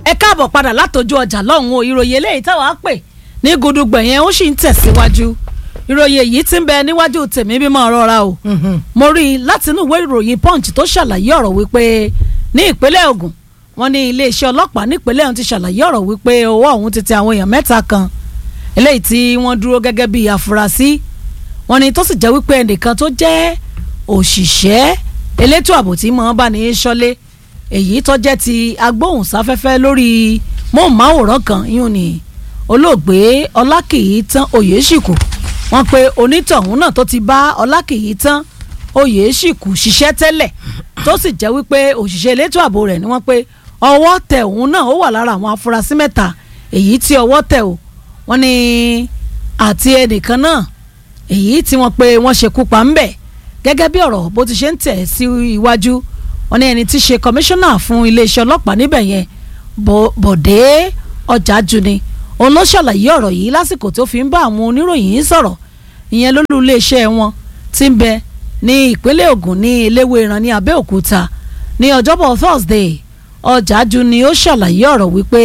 ẹ káàbọ̀ padà látọjú ọjà lọ́hùn o ìròyìn eléyìí táwa pè ní gudugbẹ̀ yẹn ó sì ń tẹ̀síwájú ìròyìn èyí tí ń bẹ níwájú tèmi bí máa rọra o mo rí i láti inú ìwé ìròyìn punch tó ṣàlàyé ọ̀rọ̀ wípé ní ìpínlẹ̀ Ògùn wọ́n ní iléeṣẹ́ ọlọ́pàá nípínlẹ̀ ọ̀hún ti ṣàlàyé ọ̀rọ̀ wípé owó ọ̀hún ti tẹ àwọn èèyàn mẹ́ta kan eléyìí tí wọ́n dúró gẹ́gẹ́ bí afurasí wọ́n ní tó sì jẹ́ wípé ẹnìkan tó jẹ́ òṣìṣẹ́ elétò ààbò tí mọ̀ bá ní í ṣọ́lé èyí tó jẹ́ ti agbóhùnsáfẹ́fẹ́ lórí móhùnmáwòrán kan yún ni olóògbé ọlákìyítán oyèṣìkù wọ́n pe onítọ̀hún náà tó ti bá ọlákìyítán oyèṣìkù ṣiṣẹ́ tẹ́lẹ̀ tó sì jẹ́ wípé òṣìṣẹ́ elétò ààbò rẹ̀ ni wọ́n pe ọwọ́ tẹ òun náà ó wà lára àwọn afurasí mẹ́ta èyí tí ọwọ́ tẹ o wọ́n ní àti ẹnìkan náà èyí tí wọ́n pe wọ́n ṣekú pa ń bẹ̀ gẹ́gẹ́ bí ọ̀rọ̀ bó ti ṣe ń tẹ̀ sí iwájú wọ́n ní ẹni tí ṣe kọmíṣánná fún iléeṣẹ́ ọlọ́pàá níbẹ̀ yẹn Bọ̀dé Ọ̀jájú ni òun ló ṣàlàyé ọ̀rọ̀ yìí lásìkò tó fi ń bá àwọn oníròyìn sọ̀rọ̀ ìyẹn lólú iléeṣẹ́ wọn tí ń bẹ ní ìpínlẹ̀ Ògùn ní Eléwéran ní Abẹ́òkúta ní ọjọ́bọ̀ Thursday Ọ̀jájú ni ó ṣàlàyé ọ̀rọ̀ wípé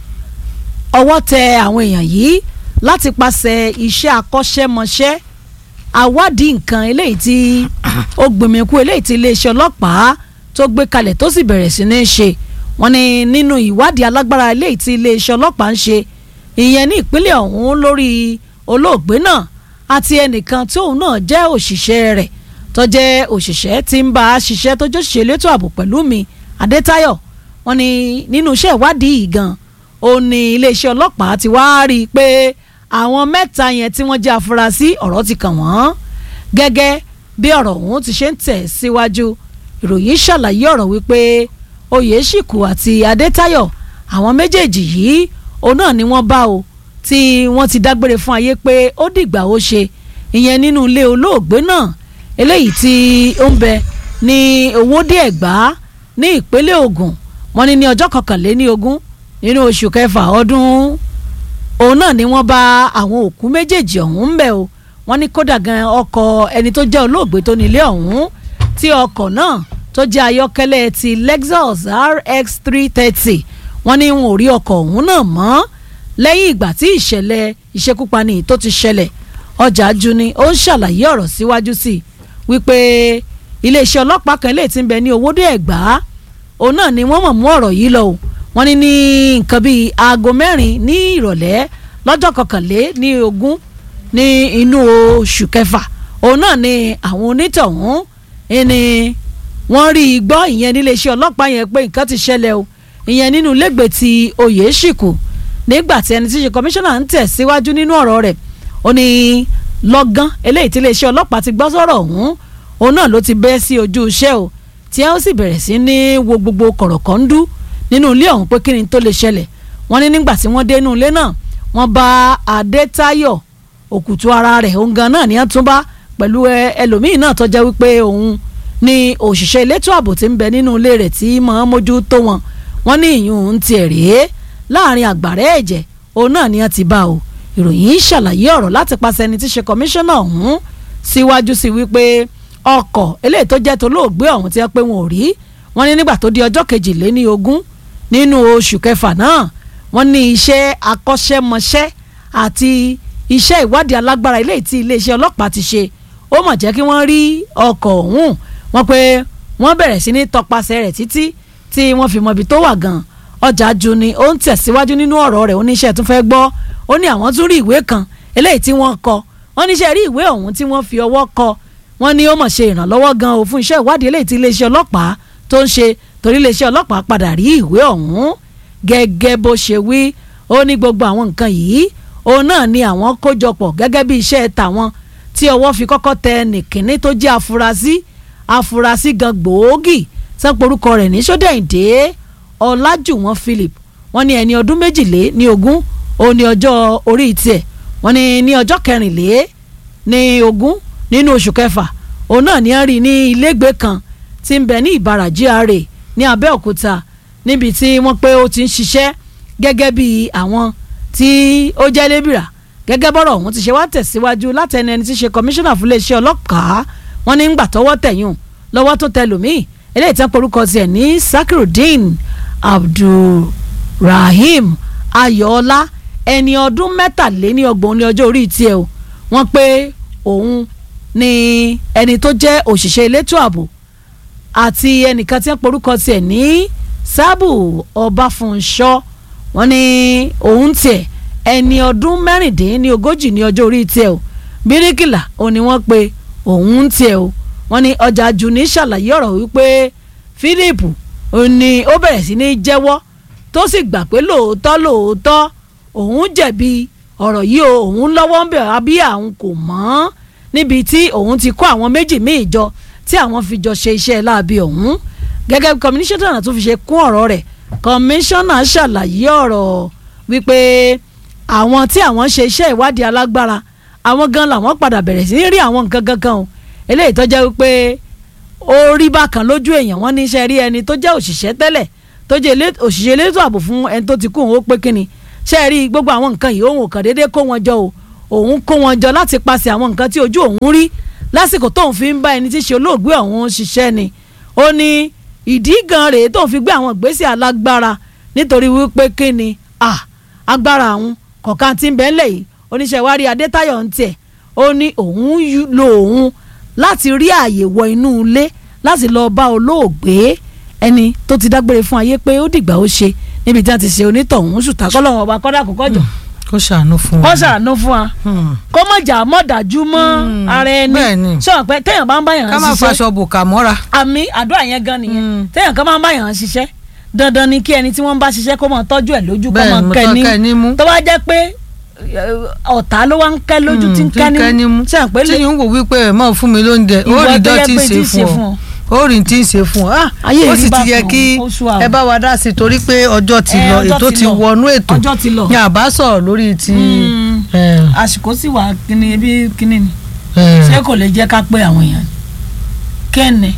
ọwọ́ tẹ àwọn èèyàn yìí láti pàṣẹ iṣẹ́ akọ́ṣẹ́mọṣẹ́ àwádìí nǹkan eléyìí tí ó gbìmìkú eléyìí tí iléeṣẹ́ ọlọ́pàá tó gbé kalẹ̀ tó sì bẹ̀rẹ̀ sí ní ṣe wọ́n ní nínú ìwádìí alágbára eléyìí tí iléeṣẹ́ ọlọ́pàá ń ṣe ìyẹn ní ìpínlẹ̀ ọ̀hún lórí olóògbé náà àti ẹnìkan tí òun náà jẹ́ òṣìṣẹ́ rẹ̀ tó jẹ́ òṣìṣẹ́ tí ń bá a ṣiṣẹ́ tó jẹ́ òṣìṣẹ́ elétò ààbò pẹ̀lú mi Adétáyọ̀ wọ́n ní nínú iṣẹ́ ìwádìí yìí gan ó ní iléeṣẹ́ ọlọ́pàá ti wá rí i pé àwọn mẹ́ta yẹn tí wọ́n jẹ́ afurasí ọ̀rọ̀ ti kàn wọ́n gẹ́gẹ́ bí ọ̀rọ̀ ọ̀hún ti ṣe ń tẹ̀ síwájú ìròyìn ṣàlàyé ọ̀rọ̀ wípé Oyèṣìkù àti Adétáyọ̀ àwọn méjèèjì yìí òun náà ni wọ́n bá o tí wọ́n ti dágbére fún ayé pé ó dìgbà ó ṣe ìyẹn nínú ilé olóògbé náà eléyìí tí ó ń bẹ ní Owódé Ẹ̀gbá ní ìpínlẹ̀ Ògùn wọ́n ní ní ọjọ́ kọkànléní ogún nínú oṣù kẹfà ọdún òun náà ni wọ́n bá àwọn òkú méjèèjì ọ̀hún ń bẹ̀ o wọ́n ní kódà gan ọkọ̀ ẹni tó jẹ́ olóògbé tó nílé ọ̀hún tí ọkọ̀ náà tó jẹ́ ayọ́kẹ́lẹ́ ti Lexus RX three thirty wọ́n ní wọn ò rí ọkọ̀ ọ̀hún náà mọ́ lẹ́yìn ìgbà tí ìṣẹ̀lẹ̀ ìṣekúpani tó ti ṣẹlẹ̀ Ọ̀jájú ni ó ń ṣàlàyé ọ̀rọ̀ síwájú sí i wípé iléeṣẹ́ ọlọ́pàá kan lè ti ń bẹ ní Owódé Ẹ̀gbá òun náà ni wọ́n mọ̀ mú ọ̀rọ̀ yìí lọ o wọ́n ní ní nǹkan bíi aago mẹ́rin ní ìrọ̀lẹ́ lọ́jọ́ kọkànlé ní ogún ní inú oṣù kẹfà òun náà ni àwọn onítọ̀hún ni wọ́n rí i gbọ́ ìyẹn níléeṣẹ́ ọlọ́pàá yẹn pé nǹkan ti ṣẹlẹ̀ o ìyẹn nínú lẹ́gbẹ̀ẹ́ ti Oyèṣìkù nígbà tí ẹni tí ṣe kọmíṣánná ń tẹ̀ síwájú nínú ọ̀rọ̀ rẹ̀ ó ní lọ́gán eléyìí tí iléeṣẹ́ ọlọ́pàá ti gbọ́ sọ̀rọ̀ ọ̀hún òun náà ló ti bẹ́ sí ojú iṣẹ́ o tí ẹ ó sì bẹ̀rẹ̀ sí ní wo gbogbo kọ̀rọ̀kọ̀ndú nínú ilé ọ̀hún pé kí ni tó lè ṣẹlẹ̀ wọ́n ní nígbà tí wọ́n dé inú ilé náà wọ́n bá Adétáyọ̀ òkùtù ara rẹ̀ òun gan náà ní wọ́n tún bá pẹ̀lú ẹlòmíì náà tó jẹ́ wípé òun ni òṣìṣẹ́ elétò ààbò tí ń bẹ nínú ilé rẹ̀ tí máa mójú tó wọn wọ́n ní ìyún ń tiẹ̀ rèé láàrin àgbàrẹ́ ẹ̀jẹ̀ òun náà ni wọ́n ti bá o ìròyìn ṣàlàyé ọ̀rọ̀ láti pàṣẹ ẹni tí ṣe kọmíṣánná ọ̀hún síwájú sí wípé ọkọ̀ eléyìí tó jẹ́ tolóògbé ọ̀hún tí wọ́n pé wọn ò rí wọ́n ní nígbà tó di ọjọ́ kejìléní ogún nínú oṣù kẹfà náà wọ́n ní iṣẹ́ akọ́ṣẹ́mọṣẹ́ àti iṣẹ́ ìwádìí alágbára eléyìí tí iléeṣẹ́ ọlọ́pàá ti ṣe ó mọ̀ jẹ́ kí wọ́n rí ọkọ̀ ọ̀hún wọ́n pé wọ́n bẹ̀rẹ̀ sí ní tọpasẹ̀ rẹ̀ títí tí wọ́n fi mọ ibi tó wà gan Ọ̀jájú ni ó ń tẹ̀síwájú nínú ọ̀rọ̀ rẹ̀ oníṣẹ́ tún fẹ́ gbọ́ ó ní àwọn tún rí ìwé kan eléyìí tí wọ́n kọ wọ́n níṣẹ́ rí ìwé ọ̀hún tí wọ́n fi ọwọ́ kọ wọ́n ní ó mọ̀ ṣe ìrànlọ́wọ́ gan o fún iṣẹ́ ìwádìí eléyìí tí iléeṣẹ́ ọlọ́pàá tó ń ṣe torí iléeṣẹ́ ọlọ́pàá padà rí ìwé ọ̀hún gẹ́gẹ́ bó ṣe wí ó ní gbogbo àwọn nǹkan yìí òun náà ni àwọn kójọpọ̀ gẹ́gẹ́ bí iṣẹ́ tàwọn tí ọwọ́ fi kọ́kọ́ tẹ nìkíní tó jẹ́ afurasí afurasí gan gbòógì sẹ́pọ̀rúkọ rẹ̀ ní sódẹ̀ǹdé ọlájùwọ̀n Philip wọ́n ní ẹni ọdún méjìlé ní ogún òun ní ọjọ́ orí tiẹ̀ wọ́n ní ní ọjọ́ kẹrìnlé ní ogún nínú oṣù kẹfà òun náà ní a rí ní ilégbèé kan tí ń bẹ ní ìbàrà GRA ní Abẹ́òkúta níbi tí wọ́n pé ó ti ń ṣiṣẹ́ gẹ́gẹ́ bí àwọn tí ó jẹ́ lébìrà gẹ́gẹ́ bọ́rọ̀ ọ̀hún ti ṣe wá tẹ̀síwájú látẹnu ẹni tí ṣe kọmíṣánná fún iléeṣẹ́ ọlọ́pàá wọ́n ní ń gbà tọwọ́ tẹ̀yùn lọ́wọ́ tó tẹ lòmíì eléyìí tán porúkọ tiẹ̀ ní Sakirudeen Abdul Rahim Ayọ̀ọ́lá ẹni ọdún mẹ́tàléní ọgbọ̀n ní ọjọ́ orí tiẹ̀ o wọ́n pé òun ni ẹni tó jẹ́ òṣìṣẹ́ elétò ààbò àti ẹnìkan tí wọ́n porúkọ tiẹ̀ ní sábù ọbáfúnṣọ́ wọ́n ní òun tiẹ̀ ẹni ọdún mẹ́rìndínlẹ́ni ogójì ní ọjọ́ orí tiẹ̀ o bíríkìlà òun ni wọ́n pe òun tiẹ̀ o wọ́n ní ọjà jùní ṣàlàyé ọ̀rọ̀ wípé Philip òun ni ó bẹ̀rẹ̀ sí ní jẹ́wọ́ tó sì gbà pé lóòótọ́ lóòótọ́ òun jẹ̀bi ọ̀rọ̀ yìí o òun lọ́wọ́ ń bẹ̀ àbí àwọn kò mọ̀ níbi tí òun ti kó àwọn méjì míì jọ tí àwọn fi jọ ṣe iṣẹ́ láabi ọ̀hún gẹ́gẹ́ bí kọmíṣánná tó fi ṣe kún ọ̀rọ̀ rẹ̀ kọmíṣánná ṣàlàyé ọ̀rọ̀ wípé àwọn tí àwọn ṣe iṣẹ́ ìwádìí alágbára àwọn gan làwọn padà bẹ̀rẹ̀ sí ní rí àwọn nǹkan gangan o eléyìí tó jẹ́ wípé ó rí bákan lójú èèyàn wọ́n ní iṣẹ́ rí ẹni tó jẹ́ òṣìṣẹ́ tẹ́lẹ̀ tó jẹ́ òṣìṣẹ́ elétò ààbò fún ẹni tó ti kú òun ó pé kínni ṣe rí gbogbo àwọn nǹkan yìí òun ò kàn déédéé kó wọn jọ o òun kó wọn jọ láti paṣẹ àwọn nǹkan tí ojú òun rí lásìkò tóun fi ń bá ẹni tí ṣe olóògbé ọ̀hún ṣiṣẹ́ ni ó ní ìdí gan rèé tóun fi gbé àwọn ìgbésẹ̀ alágbára nítorí wípé kí ni agbára àwọn kọ̀ọ̀kan tí ń bẹ ńlẹ̀ yìí oníṣẹ́ wa rí Adétáyọ̀ ń tiẹ̀ ó ní òun lo òun láti rí ààyè wọ inú ilé láti lọ bá olóògbé ẹni tó ti dágbére fún ayé pé ó dìgbà ó ṣe níbi tí a ti ṣe onítọ̀hún ṣùtà kọ́lọ́hún ọba kọ́dà kó kọjọ. kó ṣàánú fún wa. kó ṣàánú fún wa. kó mọ̀ jà mọ̀ dájú mọ́ ara ẹni. sọ pé téèyàn bá ń bá yàn ṣiṣẹ́. ká má faṣọ bùkà mọ́ra. àmì àdúrà yẹn gan nìyẹn téèyàn kan máa ń bá yàn ṣiṣẹ́ dandan ni kí ẹni tí wọ́n ń bá ṣiṣẹ́ kó máa tọ́jú ẹ̀ lójú kó máa kẹ́ ní tó bá jẹ́ pé ọ̀tá ló wá ń kẹ́ lójú tí ń kẹ́ ní mú. tí yìí ń wò wípé ẹ̀ máa fún mi lóúnjẹ ó rí dọ́tí ṣe fún ọ ó rìn tí ń ṣe fún ọ ó sì ti yẹ kí ẹ bá wa dá sí i torí pé ọjọ́ ti lọ ètò ti wọnú ètò ní àbá sọ̀rọ̀ lórí ti. àsìkò sì wà kíni bí kíni ni ṣé kò lè jẹ́ ká pé àwọn èèyàn kẹ́ni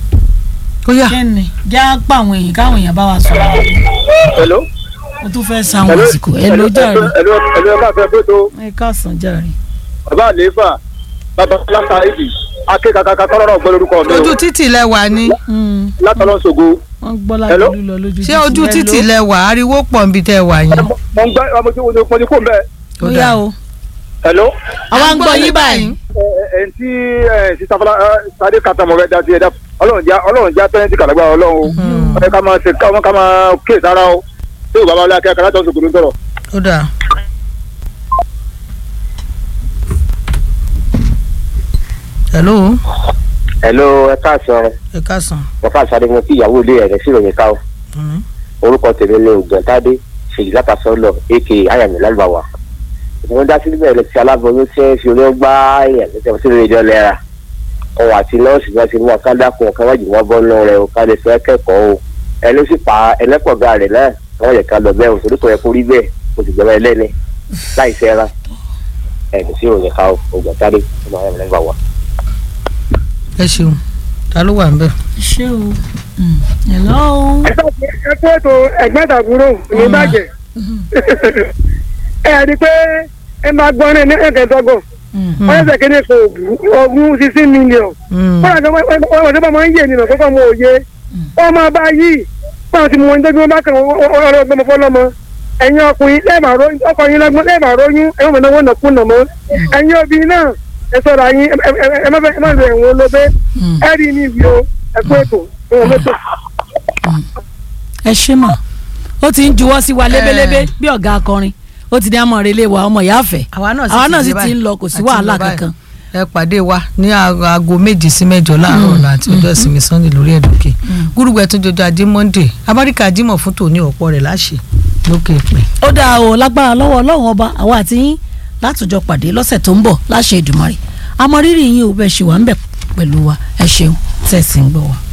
kẹ́ni já pa àwọn èèyàn káwọn èèyàn bá wa sọ̀rọ̀. hello. o tún fẹ́ sa àwọn àsìkò ẹ ló jàre. ẹlò ẹlò ẹ ká fẹ́ bó tó. ẹ káàsán jàre. bàbá àlééfà bàbá láta èdè akékakaka tọ́lọ́rọ̀ gbọ́ lórúkọ mi o. ojú títì lẹ wà ní. látọ̀lọ́ ṣògo. wọ́n gbọ́ láti lọ lójú títì. ṣé ojú títì lẹ wà ariwo pọ̀ nbí tẹ wà yẹn. mo ń gbọ́ ọmọ tí mo ti kó mbẹ́. ó yá o. hello. àwa ń gbọ́ yín báyìí. ẹ ẹ ntí ẹ sísá fọlá ẹ sáré kàtà mọ̀ fẹ́ da sí ẹ dá ọlọ́run já ọlọ́run já tẹ́lẹ̀ kàlágbá ọlọ́run o. ẹ ká máa ṣe ká máa kéè sára o. ṣé o bàbá wọlé akẹ́kọ̀ọ́ látọ̀ ṣògo ló ń sọ̀rọ̀. ó dáa. hello. hello ẹ káàsán ẹ káàsán. bàbá àṣàdé mo kí ìyàwó ilé rẹ sí ìròyìn ká o orúkọ tèmi ni ògbọ̀ntàdé ṣèyí látàsọ́lọ̀ aka ayàmì lálùbáwà ìwọ́n dá sílẹ̀ ẹ̀rọ ti aláboyún tí ń fi orí gbá èèyàn lẹ́sẹ̀ sí ìrìn ìjọ lẹ́ra òun àti nọ́ọ̀sì náà ti mú ọ̀ká dákun ọ̀ká wájú wọn bọ́ nù rẹ̀ ọ̀ká lè fẹ́ kẹ́kọ̀ọ́ o ẹni sì pa ẹlẹ́pọ̀gá rẹ̀ náà wọ́n yẹ ká lọ bẹ́ẹ̀ o torí kò yẹ kó rí bẹ́ẹ̀ o sì gbẹ́mọ ẹlẹ́ni láì sẹ́ra ẹ̀ sí ìròyìn ká o ògbọ̀ntàdé ọmọ ayàmì lálùbáwà ẹ ṣeun ta ló wà ń bẹ. ṣé o hello. ẹ kú ètò ẹ̀gbọ́n ìtàkùrọ̀ ní bàjẹ́ ẹ ẹ di pé ẹ máa gbọ́ ní ẹni ẹ̀kẹ́dọ́gbọ̀n wọ́n ṣẹ̀ṣẹ̀ kéde kò ogún sixteen million wọ́n àti wọ́n tó máa ń yé nínú kókó mọ́ òye wọ́n máa bá yìí wọ́n ti mú wọn débi wọn bá kàn wọ́n ọlọ́gbọ́n fọlọ́mọ ẹ̀yin ọkùnrin ọkùnrin lọ́gbọ́n lẹ́ẹ̀mà róyún ẹ̀wọ̀n mọ̀ náà wọ́n nàkú nà mọ́ ẹ̀yin obìnrin náà ẹ sọ̀rọ̀ àyín ẹ má ẹ má lo ẹ̀wọ̀n olóbe ẹ rí ní ibi o ẹ kú ètò ìwọ̀n mọ́tò. ẹ ṣé mà ó ti ń juwọ́ sí wa lébélébé bí ọ̀gá akọrin ó ti ní àmọ́ relé wa ọmọ ìyá àfẹ́ àwa náà àwa náà sì sì ti ń lọ kò sí wàhálà kankan. ẹ pàdé wa ní aago méjì sí mẹ́jọ láàárọ̀ ọ̀la àti ọjọ́ ìsinmi sunday lórí ẹ̀dùnkè gúrúgbẹ tó jọjọ ajé monday amẹ́ríkà jímọ̀ fún tòní ọ̀pọ̀ rẹ̀ láṣẹ lókè pẹ́. ó dáa o lágbára lọ́wọ́ ọlọ́run ọba àwa àti yín látòjọ pàdé lọ́sẹ̀ tó ń bọ̀ láṣẹ Èdùmàrè àmọ́ rírì yín ò bẹ́ẹ̀ ṣe wà ń bẹ̀ pẹ̀lú wa ẹ ṣeun tẹ̀sí ń gbọ́ wa.